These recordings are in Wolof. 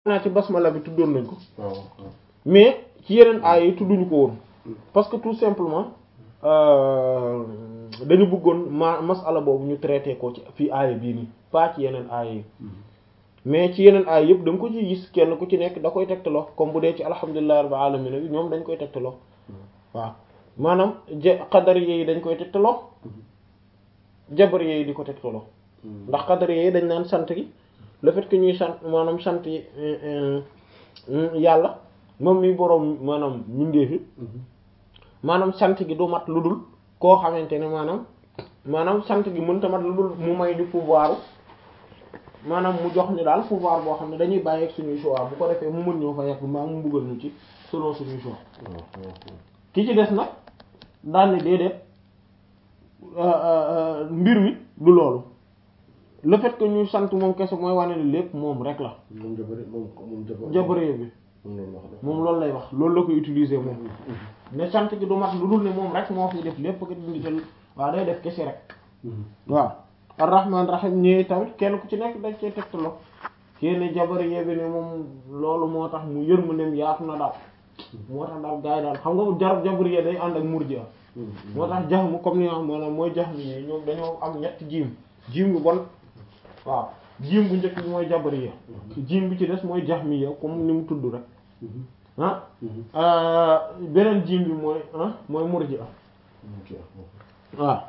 naa ci basmala bi tuddoon nañ ko waaw waaw mais ci yeneen aaya yi tudduñu ko woon parce que tout simplement euh, dañu bëggoon ma masala boobu ñu traité ko ci fii aaya bii nii pas ci yeneen aaya yi mais ci yeneen aaya yëpp da nga ko ci gis kenn ku ci nekk da koy tegtaloo comme bu dee ci alhamdulillahi rabbil alamin bi ñoom dañ koy tegtaloo waaw maanaam je xadari yi dañ koy tegtaloo jabar yi di ko tegtaloo ndax xadari yi dañ naan sant gi le fait que ñuy sant maanaam sant yi euh, euh, yàlla moom mi boroom maanaam mindeefi maanaam sant gi du mat lu dul koo xamante ne maanaam maanaam sant gi mënta mat lu dul mu may ñu pouvoir maanaam mu jox ñu daal pouvoir boo xam ne dañuy bàyyi ak suñuy choix bu ko defee mu mën ñoo fa yàq mbaa mu buggal ñu ci selon suñuy choix ki ci des nag daal ni déedéet mbir mi du loolu le fait que ñuy sant moom kese mooy wane ni lépp moom rek la moom jabari moom moom jabar jabaree bi moom loolu wax de moom loolu lay wax loolu la koy utiliser moom ne sant gi du mat lu dul ne moom rek moo fi def lépp nga dindi jël waaw day def kese rek waaw arrahman rahim ñëwee tamit kenn ku ci nekk dañ cee tegtaloo kenn jabar yebi ne moom loolu moo tax mu yërmandeem yaatu na daal moo tax daal gars yi daal xam nga jar jabar yee day ànd ak murji'a moo tax jax mu comme ni nga xam maanaam mooy jax mi yi ñoom dañoo am ñetti jiim jiim bu bon waaw jiim bu njëkk bi mooy jabar yi jiim bi ci des mooy jax mi ya comme ni mu tudd rek ah beneen jiim bi mooy ah mooy murji'a waaw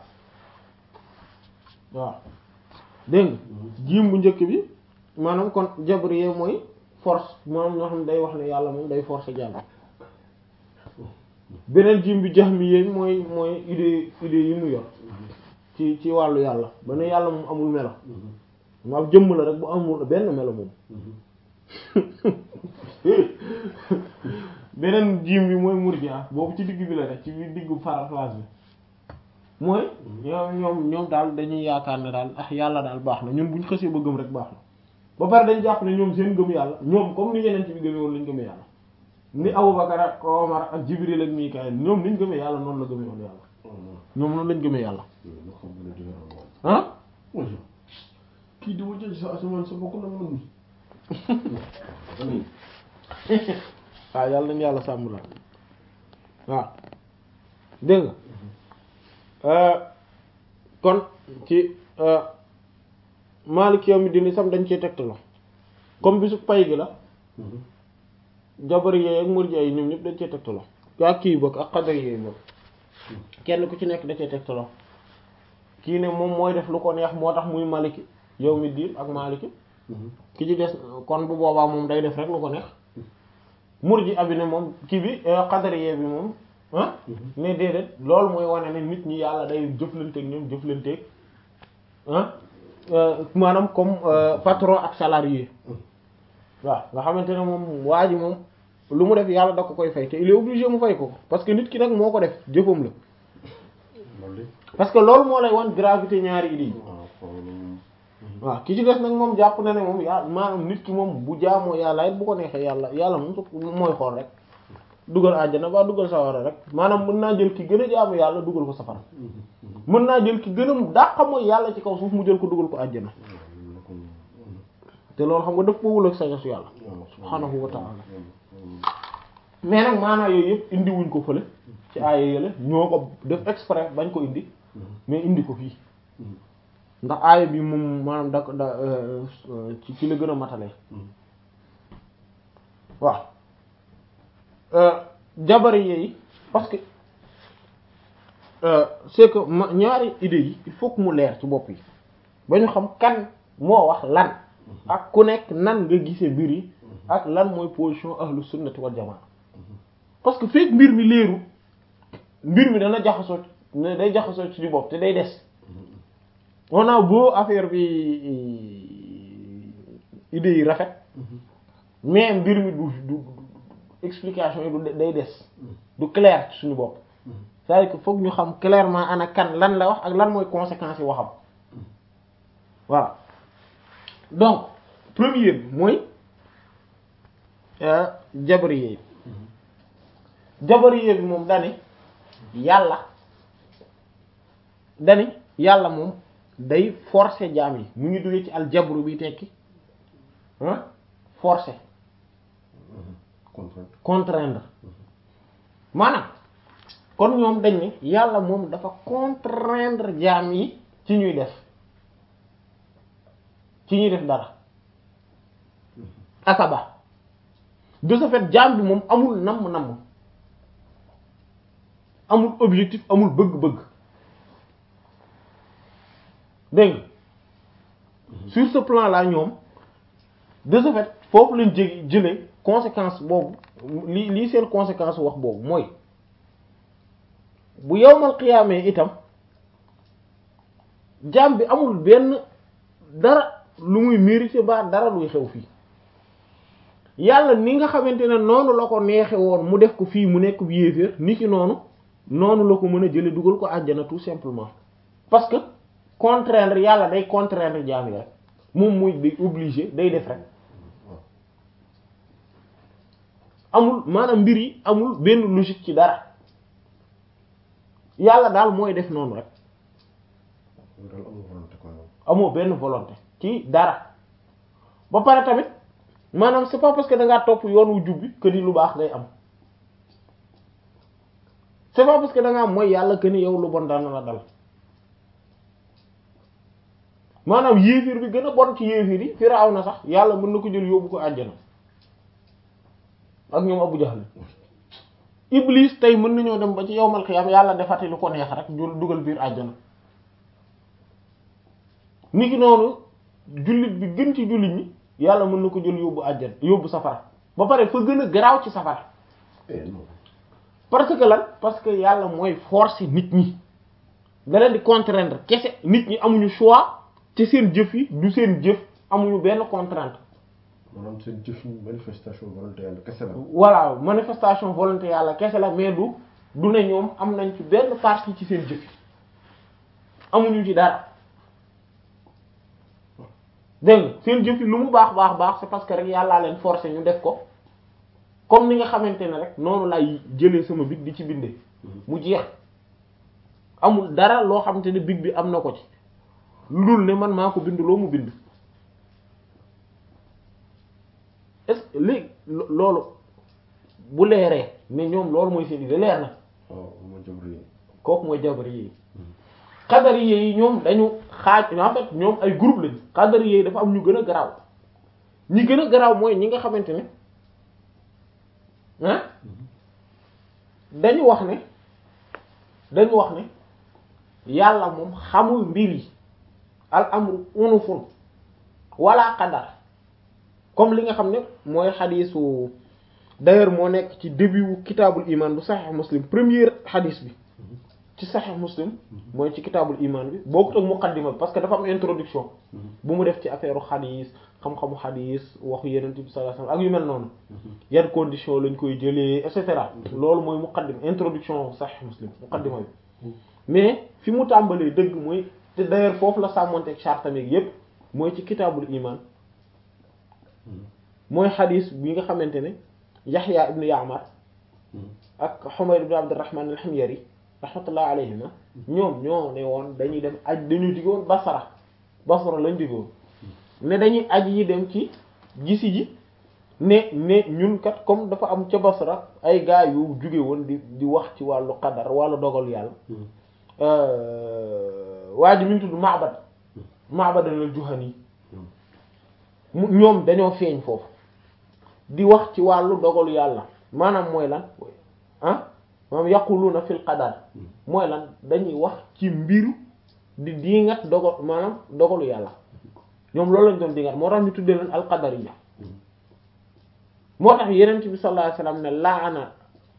waaw dégg nga jiim bu njëkk bi maanaam kon jabriye mooy force maanaam ñoo xam ne day wax ne yàlla moom day force jàll beneen jiim bi jahmiye mooy mooy idée idée yi mu yor ci ci wàllu yàlla ba ne yàlla moom amul melo maam jëmm la rek bu amul benn melo moom beneen jiim bi mooy murji'a boobu ci digg bi la rek ci biir diggu phrase bi mooy ñoom ñoom ñoom daal dañuy yaakaar ne daal ah yàlla daal baax na ñun buñ xësee ba gëm rek baax na ba pare dañ jàpp ne ñoom seen gëm yàlla ñoom comme ni yeneen ci bi gëmee woon lañ gëmee yàlla ni Abubakar ak Omar ak Jibril ak Mikaayil ñoom niñ gëmee yàlla noonu la gëmee woon yàlla ñoom noonu lañ gëmee yàlla ah kii di wajjal sa asamaan sa bokk na man waaw yàlla nañ yàlla sàmm la waaw dégg nga kon ci Maalik yawmi diin sam dañ cee tegtaloo comme bisu pay gi la jabari yooyu ak murji yi ñoom ñëpp dañ cee tegtaloo ak kii bokk ak xadar yooyu bokk kenn ku ci nekk da cee tegtaloo kii ne moom mooy def lu ko neex moo tax muy maliki yawmi diin ak maliki ki ci des kon bu boobaa moom day def rek lu ko neex murji abi ne moom kii bi xadar yee bi moom ah mais déedéet loolu mooy wane ne nit ñi yàlla day jëflanteeg ñoom jëflanteeg ah maanaam comme patron ak salarié waaw nga xamante ne moom waa ji moom lu mu def yàlla da ko koy fay te il est obligé mu fay ko parce que nit ki nag moo ko def jëfam la parce que loolu moo lay wan gravité ñaari idées yi waaw ki ci des nag moom jàpp na ne moom yàlla maanaam nit ki moom bu jaamoo yàlla it bu ko neexee yàlla yàlla moom su mooy xool rek dugal àjjana ba dugal safara rek maanaam mën naa jël ki gën a jaamu yàlla dugal ko safara mën naa jël ki gën a dàqa mooy yàlla ci kaw suuf mu jël ko dugal ko àjjana te loolu xam nga daf ko wul ak sañasu yàlla subhaanahu wa ta'ala mais nag maanaa yooyu yëpp indi wuñ ko fële ci aaya yële ñoo ko def exprès bañ ko indi mais indi ko fii ndax aaya bi moom maanaam da da ci ci la gën a matale waaw jabari yi parce que c'est que ma ñaari idées yi il faut que mu leer ci bopp yi ba ñu xam kan moo wax lan ak ku nekk nan nga gisee mbir yi ak lan mooy position ahlu sunnati wal jamaa parce que fekk mbir mi leeru mbir mi dana jaxasoo ne day jaxasoo ci di bopp te day des on a beau affaire bi idées yi rafet mais mbir mi du du explication yi du day des du clair ci suñu bopp c'est-à-dire que foog ñu xam clairement ana kan lan la wax ak lan mooy conséquences yi waxam voilà donc premier bi mooy jabriye bi jabriye bi moom dani yàlla dani yàlla moom day forcer jaam yi mu ngi duggee ci aljabru bi tekki ah forcer contrainte contraindre maanaam kon ñoom dañ ne yàlla moom dafa contraindre jaam yi ci ñuy def ci ñuy def dara akaba de ce fait jaam bi moom amul namm-namm amul objectif amul bëgg-bëgg dégg nga sur ce plan là ñoom de ce fait foofu lañ jé jëlee conséquence boobu li lii seen conséquence wax boobu mooy bu yowmal xiyaamee itam jaam bi amul benn dara lu muy mérité ba dara luy xew fii yàlla ni nga xamante ne noonu la ko neexe woon mu def ko fii mu nekk bu yéeféer ni ki noonu noonu la ko mën a jële dugal ko àjjana tout simplement parce que contraindre yàlla day contraindre jaam yi rek moom muy day obligé day def rek amul maanaam mbir yi amul benn logique ci dara yàlla daal mooy def noonu rek daal amul volonté quoi amoo benn volonté ci dara ba pare tamit maanaam c'est pas parce que da ngaa topp yoon wu jubbi que ni lu baax ngay am c'est pas parce que da ngaa mooy yàlla que ni yow lu bon daan na la dal maanaam yéefir bi gën a bon ci yéefir yi Firawna sax yàlla mën na ko jël yóbbu ko àjjana ak ñoom Abu Jahl Iblis tey mën nañoo dem ba ci yowmal xiyam yàlla defati lu ko neex rek jul dugal biir àjjana niki noonu jullit bi gën ci jullit ñi yàlla mën na ko jël yóbbu àjjana yóbbu safara ba pare fa gën a garaaw ci safara eh non parce que lan parce que yàlla mooy forcer nit ñi da leen di contraindre kese nit ñi amuñu choix ci seen jëf yi du seen jëf amuñu benn contrainte maanaam seen jëf yi manifestation volonté yàlla kese la voilà manifestation volonté yàlla kese la mais du du ne ñoom am nañ ci benn partie ci seen jëf yi amuñu ci dara dégg nga seen jëf yi lu mu baax baax baax c'est parce que rek yàllaa leen forcer ñu def ko comme ni nga xamante ne rek noonu lay jëlee sama big di ci bindee mu jeex amul dara loo xamante ne big bi am na ko ci lu dul ne man maa ko bind loo mu bind est-ce que léegi loolu bu leeree mais ñoom loolu mooy seen idée leer na waaw moo jabri kooku mooy jabari yi xadari yi ñoom dañu xaaj en fait ñoom ay groupe lañ xadari yi dafa am ñu gën a garaaw ñi gën a garaaw mooy ñi nga xamante ne ah dañu wax ne dañu wax ne yàlla moom xamul mbir yi al amru unufun wala qadar comme li nga xam ne mooy xadiisu d'ailleurs moo nekk ci début wu kitaabul iman bu saxiix muslim premier xadiis bi ci saxiix muslim mooy ci kitaabul iman bi bokkut ak muqaddima bi parce que dafa am introduction bu mu def ci affaire xadiis xam-xamu xadiis waxu yeneen bi sallallahu alayhi wasallam ak yu mel noonu yan condition lañ koy jëlee et cetera loolu mooy muqaddima introduction saxiix muslim muqaddima bi mais fi mu tàmbalee dëgg mooy te d'ailleurs foofu la sàmmonteeg chartameeg yépp mooy ci kitaabul iman mooy xadiis bi nga xamante ne Yaxya ibnu Ya'mar ak Humayd ibnu Abdurrahman al-Himyari rahmatullah alayhima ñoom ñoo ne woon dañuy dem aj dañu digoon Basra Basra lañ digoon ne dañuy aj yi dem ci gisi ji ne ne ñun kat comme dafa am ca Basra ay gaa yu jóge woon di di wax ci wàllu qadar wàllu dogal yàlla waa ji mi ngi tudd Ma'bad Ma'bad al-Juhani mu ñoom dañoo feeñ foofu di wax ci wàllu dogalu yàlla maanaam mooy lan ah maanaam yaquluna fil qadar mooy lan dañuy wax ci mbiru di diingat dogal maanaam dogalu yàlla ñoom loolu lañ doon diingat moo tax ñu tuddee leen al qadariyya moo tax yeneen bi sallallahu alayhi wasallam ne la'ana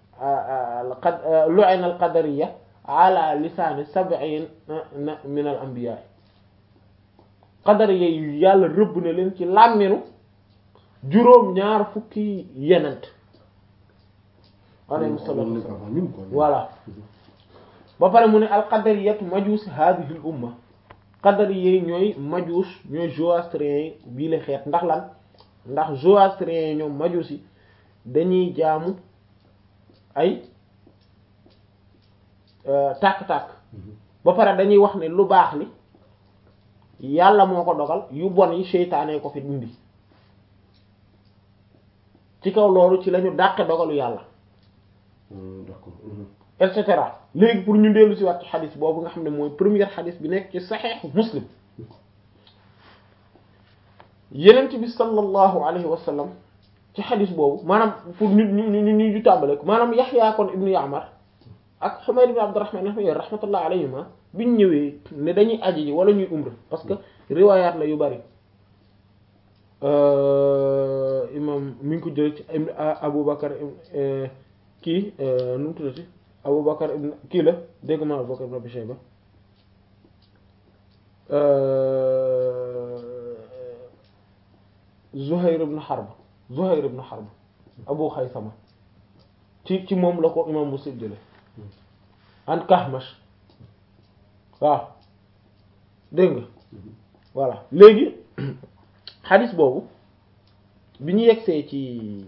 lu'ina al qadariyya ala lisaani sab'in min al anbiya qadariyya yu yàlla rëbb na leen ci làmminu juróom ñaar fukki yenent alayhi salaatu wassalaam ñun quoi voilà ba pare mu ne alqadariyatu majuus hadhihi al umma qadariye yi ñooy majuus ñooy zoroastriens yi bii la xeet ndax lan ndax zoroastriens yi ñoom majuus yi dañuy jaamu ay tàkk-tàkk ba pare dañuy wax ne lu baax li yàlla moo ko dogal yu bon yi seytaane ko fi indi ci kaw loolu ci la ñu dàqe dogalu yàlla d'accord et cetera léegi pour ñu dellu si waat ci xadis boobu nga xam ne mooy première xadis bi nekk ci saxiixu muslim yenent bi sallallahu alayhi wa sallam ci xadis boobu maanaam pour ñu ñu ñu ñu ñu tàmbale ko maanaam yaxyaa kon ibnu yaamar ak xumayd ibn abdurrahman al-Himyari rahmatullah alayhima biñ ñëwee ne dañuy aji ji wala ñuy umra parce que riwaayaat la yu bari imam mi ngi ko jël ci Abu Bakar kii nu mu tuddati Abu Bakar ibn kii la dégg ma Abu Bakar ibn Abi Shayba Zuhayr ibn Harb Zuhayr ibn Harb Abu Khaysama ci ci moom la ko imam Muslim jële an Kahmash waaw dégg nga voilà léegi xadis boobu bi ñu yegsee ci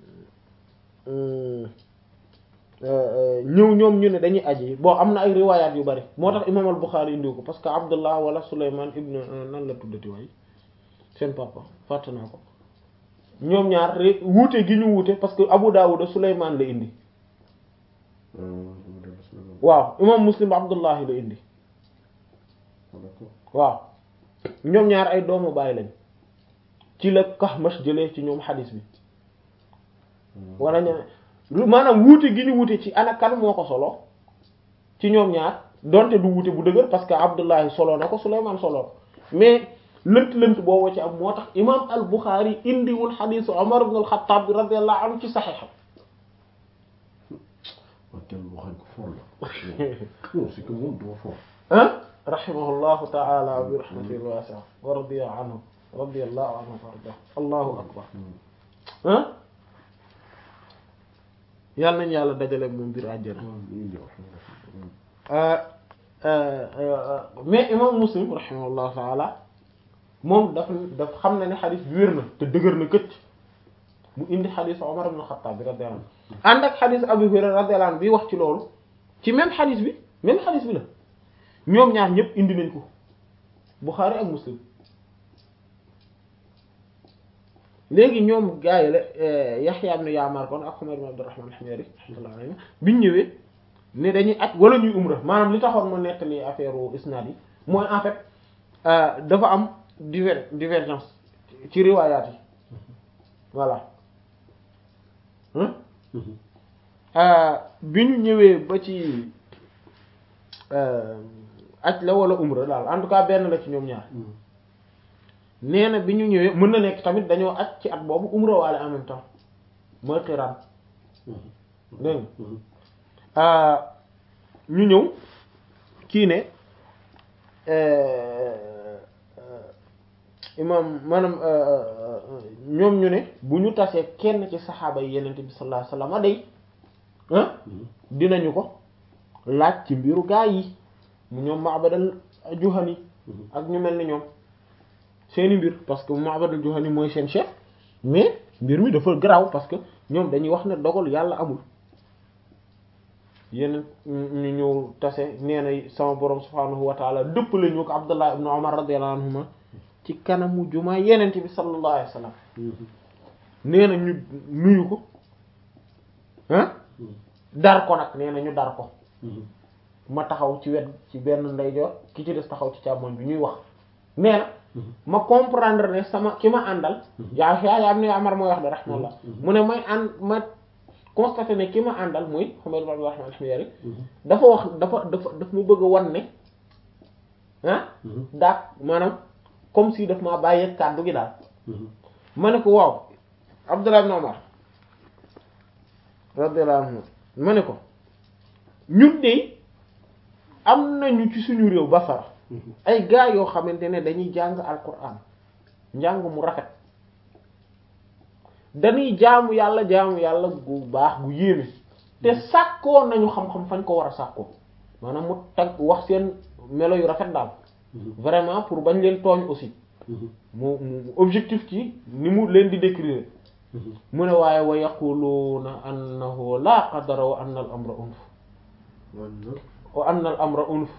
ñëw ñoom ñu ne dañuy aji bon am na ay riwaayaat yu bari moo tax imam al-Bukhari indiw ko parce que Abdullah wala Sulayman ibn nan la tuddati waay seen papa fàtte naa ko ñoom ñaar wuute gi ñu wuute parce que Abu Dawud Sulayman la indi waaw imam Muslim Abdullahi la indi waaw ñoom ñaar ay doomu baay lañ ci la Kahmash jëlee ci ñoom xadis bi wala ña maanaam wuute gi ñu wuute ci ana kan moo ko solo ci ñoom ñaar donte du wuute bu dëgër parce que Abdullahi solo na ko Sulaymaan solo mais lënt lënt boobu ci am moo tax imam al Bukhari indiwul xadisu Umar ibn al-Khattab radiyallahu anhu ci saxiixam c'est que moom doo fort ah rahimahullahu ta'ala bi rahmatil wasi'a wa radiya anhu radiyallahu anhu warda allahu akbar ah yàlla nañ yàlla dajale moom biir àjjana mais imam muslim rahimahullahu ta'ala moom daf daf xam na ne xadis bi wér na te dëgër na këcc mu indi xadis Umar ibn Khattab bi radiyallahu anhu ànd ak xadis Abu Hurayra radiyallahu anhu bi wax ci loolu ci même xadis bi même xadis bi la ñoom ñaar ñëpp indi nañ ko Bukhari ak Muslim léegi ñoom gaa yi la Yahya ibn Ya'mar kon ak Humayd ibn Abdurrahman al-Himyari rahmatullahi alayhi biñ ñëwee ne dañuy aj wala ñuy umra maanaam li taxoon mu nettali affaire isnaad yi mooy en fait dafa am diver divergence ci riwaayaat yi voilà bi ñu ñëwee ba ci aj la wala umra daal en tout cas benn la ci ñoom ñaar nee na bi ñu ñëwee mën na nekk tamit dañoo aj ci at boobu umra waale en même temps mooy xiraan dégg nga ñu ñëw kii ne imam maanaam ñoom ñu ne bu ñu tasee kenn ci saxaaba yi yenente bi sallallahu alayhi wasallam day ah dinañu ko laaj ci mbiru gaa yi mu ñoom Ma'badal Juhani ak ñu mel ni ñoom seeni mbir parce que Ma'badal Juhani mooy seen chef mais mbir mi dafa garaaw parce que ñoom dañuy wax ne dogal yàlla amul yeneen ñu ñëw tase nee na sama borom subhaanahu wa taala dëppale ñu ko Abdullah ibn Umar radiyallahu anhuma ci kanamu jumaa yenente bi sallallahu alayhi wasallam nee na ñu nuyu ko ah dar ko nag nee na ñu dar ko ma taxaw ci wet ci benn ndeyjoor ki ci des taxaw ci càmmoñ bi ñuy wax nee na ma comprendre ne sama ki ma àndal yaa yaa yaa am ne Amar mooy wax de rahmallah mu ne may ànd ma constaté ne ki ma àndal muy Humayd ibn Abdurrahman al-Himyari dafa wax dafa dafa daf mu bëgg a wan ne ah daak maanaam comme si daf maa bàyyi kàddu gi daal ma ne ko waaw Abdullah ibn Umar radiyallahu anhu ma ne ko ñun de am nañu ci suñu réew Basra ay gaa yoo xamante ne dañuy jàng alquran njàng mu rafet dañuy jaamu yàlla jaamu yàlla gu baax gu yéeme te sàkkoo nañu xam-xam fañ ko war a sàkkoo maanaam mu tag wax seen melo yu rafet daal vraiment pour bañ leen tooñ aussi mu mu objectif ci ni mu leen di décrire mu ne waaye wa yaquluuna annahu la qadara wa anna al amra unf wa anna al amra unf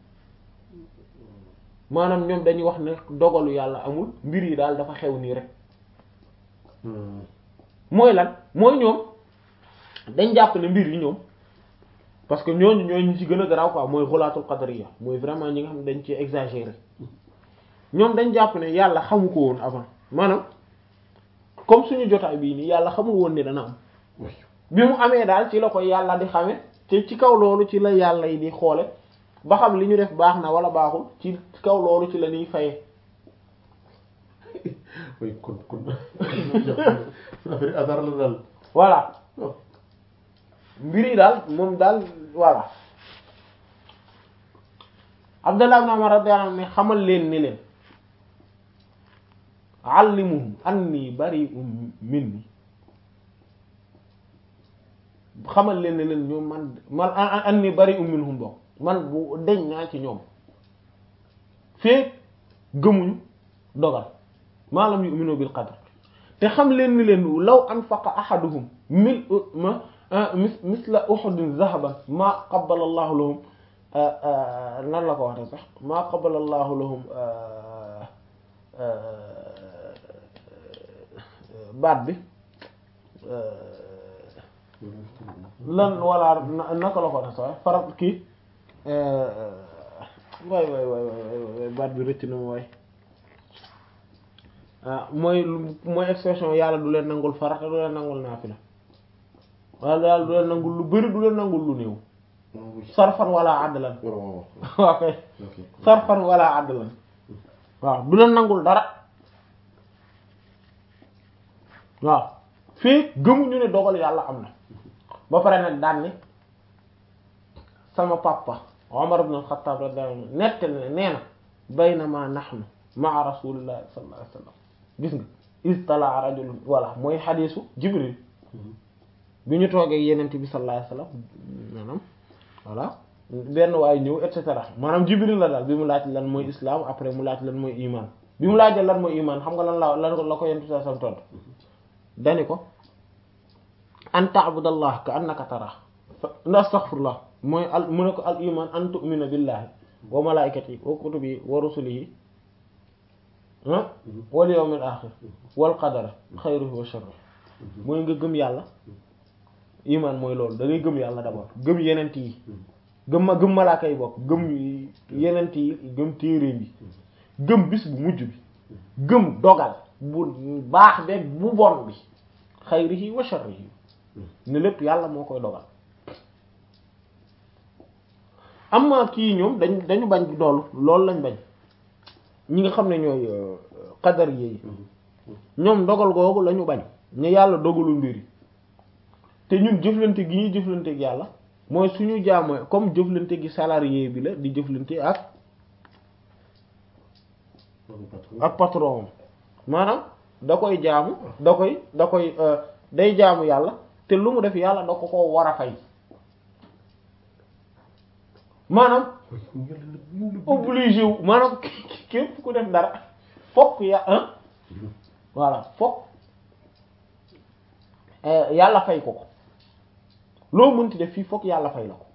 maanaam ñoom dañuy wax ne dogalu yàlla amul mbir yi daal dafa xew nii rek mooy lan mooy ñoom dañ jàpp ne mbir yi ñoom parce que ñooñu ñooñu ñu ci gën a garaaw quoi mooy xulaatul qadariya mooy vraiment ñi nga xam ne dañ ci exagérer ñoom dañ jàpp ne yàlla xamu ko woon avant maanaam comme suñu jotaay bii nii yàlla xamul woon ne dana am bi mu amee daal ci la ko yàlla di xame te ci kaw loolu ci la yàlla yi di xoole ba xam li ñu def baax na wala baaxul ci kaw loolu ci la ñuy faye oui kon kon affaire hasard la daal voilà mbir yi daal moom daal voilà Abdallah ibn Umar radiyallahu anhu ne xamal leen ni leen allimuhum anni bari'un minni xamal leen ne leen ñoom man man anni bari'un minhum bokk man bu deñ naa ci ñoom feek gëmuñu dogal maa lam yu'minu bil qadr te xam leen ni leen law anfaqa ahaduhum mil ma mis misla uhudin zahaban maa qabbala allahu lahum nan la ko waxee sax maa qabbala allahu lahum baat bi lan wala naka la ko waxee sax farat kii waay waay waay waay baat bi rëcc na ma waay ah mooy mooy expression yàlla du leen nangul farata du leen nangul naafila wala yàlla du leen nangul lu bari du leen nangul lu néew sarfan wala adlan waaw kay sarfan wala adlan waaw du leen nangul dara waaw fii gëmuñu ne dogal yàlla am na ba pare nag daan ni sama papa Umar ibn al-Khattab radiyallahu anhu nettal ne nee na baynama nahnu ma'a rasulillahi sallallahu alayhi wasallam gis nga istala rajul voilà mooy xadiisu Jibril bi ñu toogee yenent bi sallallahu alayhi wasallam maanaam voilà benn waaye ñëw et cetera maanaam Jibril la daal bi mu laaj lan mooy islam après mu laaj lan mooy iman bi mu laajee lan mooy iman xam nga lan la lan la ko yenent bi sallallahu alayhi wasallam tontu dani ko an ta'budallah ka annaka tara astaghfirullah mooy al mu ne ko al iman an tu'mina billahi wa malaikatihi wa kutubihi wa rusulihi wal yawmil akhir wal qadar xayrihi wa sharrihi mooy nga gëm yàlla iman mooy loolu da ngay gëm yàlla d'abord gëm yenent yi gëm ma gëm malaaka yi bokk gëm yenent yi gëm téere bi gëm bis bu mujj bi gëm dogal bu baax beeg bu bon bi xayrihi wa sharrihi ne lépp yàlla moo koy dogal amma kii ñoom dañ dañu bañ doolu loolu lañ bañ ñi nga xam ne ñooy qadar yi ñoom dogal googu lañu bañ ne yàlla dogalu mbir yi te ñun jëflante gi ñuy jëflante ak yàlla mooy suñu jaamoo comme jëflante gi salarié bi la di jëflante ak ak patron maanaam da koy jaamu da koy da koy day jaamu yàlla te lu mu def yàlla da ko ko war a fay maanaam obligé wu maanaam képp ku def dara fokk ya ah voilà fokk yàlla fay ko ko loo mënti def fii fokk yàlla fay la ko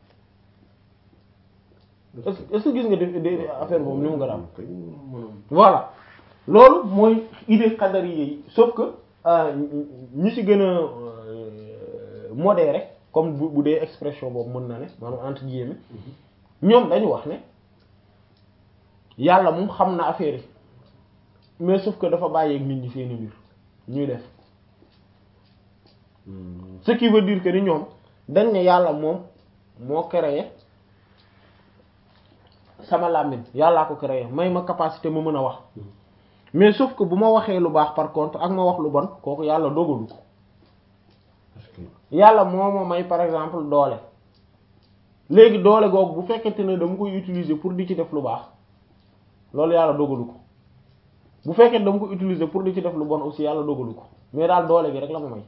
est-ce que gis nga def affaire boobu ni mu nga daal voilà loolu mooy idée qadari yi sauf que ñi ci gën a modéré comme bu bu dee expression boobu mën na ne maanaam entre guillemets ñoom dañu wax ne yàlla moom xam na affaire yi mais sauf que dafa bàyyeeg nit ñi seeni mbir ñuy def ce qui veut dire que ni ñoom dañ ne yàlla moom moo créé sama làmmiñ yàllaa ko créé may ma capacité ma mën a wax mais sauf que bu ma waxee lu baax par contre ak ma wax lu bon kooku yàlla dogalu ko yàlla moo ma may par exemple doole léegi doole googu bu fekkente ne dama koy utiliser pour di ci def lu baax loolu yàlla dogalu ko bu fekkee dama ko utiliser pour di ci def lu bon aussi yàlla dogalu ko mais daal doole gi rek la ma may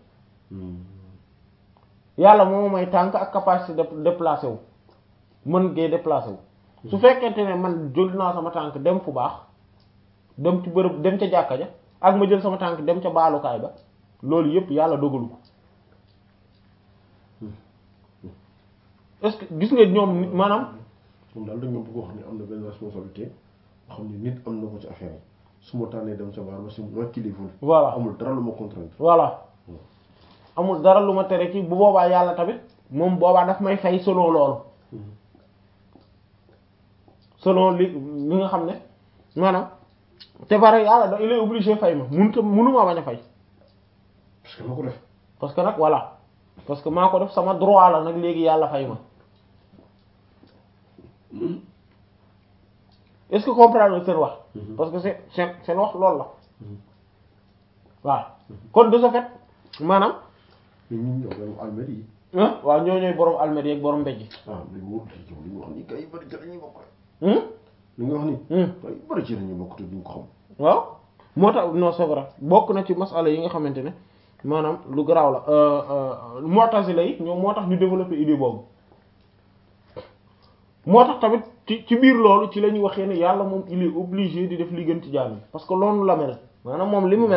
yàlla moo ma may tànk ak capacité de déplacer wu mën ngay déplacer wu su fekkente ne man jël naa sama tànk dem fu baax dem ci bërëb dem ca jàkka ja ak ma jël sama tànk dem ca baalukaay ba loolu yépp yàlla dogalu ko est-ce que gis nga ñoom maanaam moom daal dañoo bëgg wax ne am na benn responsabilité xam ne nit am na ko ci affaire yi su ma tànnee dem sa baar ba si ma kilifa voilà amul dara lu ma contrainte voilà amul dara lu ma tere ci bu boobaa yàlla tamit moom boobaa daf may fay selon loolu selon li li nga xam ne maanaam te bare yàlla da il est obligé fay ma mënut a mënuma bañ a fay parce que ma ko def parce que nag voilà parce que maa ko def sama droit la nag léegi yàlla fay ma est-ce que comprendre seen wax parce que c'est seen seen wax loolu la waaw kon de ce fait maanaam mais ñun ñoo dem almer yi ah waaw ñoo ñooy borom almeri ak borom mbéj ah li mu li mu wax ni kay bari ci lañuy bokk yi li nga wax ni Hmm. kay bari ci lañuy bokk te duñ ko xam waaw moo tax non c'est vrai bokk na ci masala yi nga xamante ne maanaam lu garaaw la mu'tazila yi ñoom moo tax ñu développer idée boobu moo tax tamit ci ci biir loolu ci la ñuy waxee ne yàlla moom il est obligé di def li gën ci jaam yi parce que loolu la mel maanaam moom li mu mel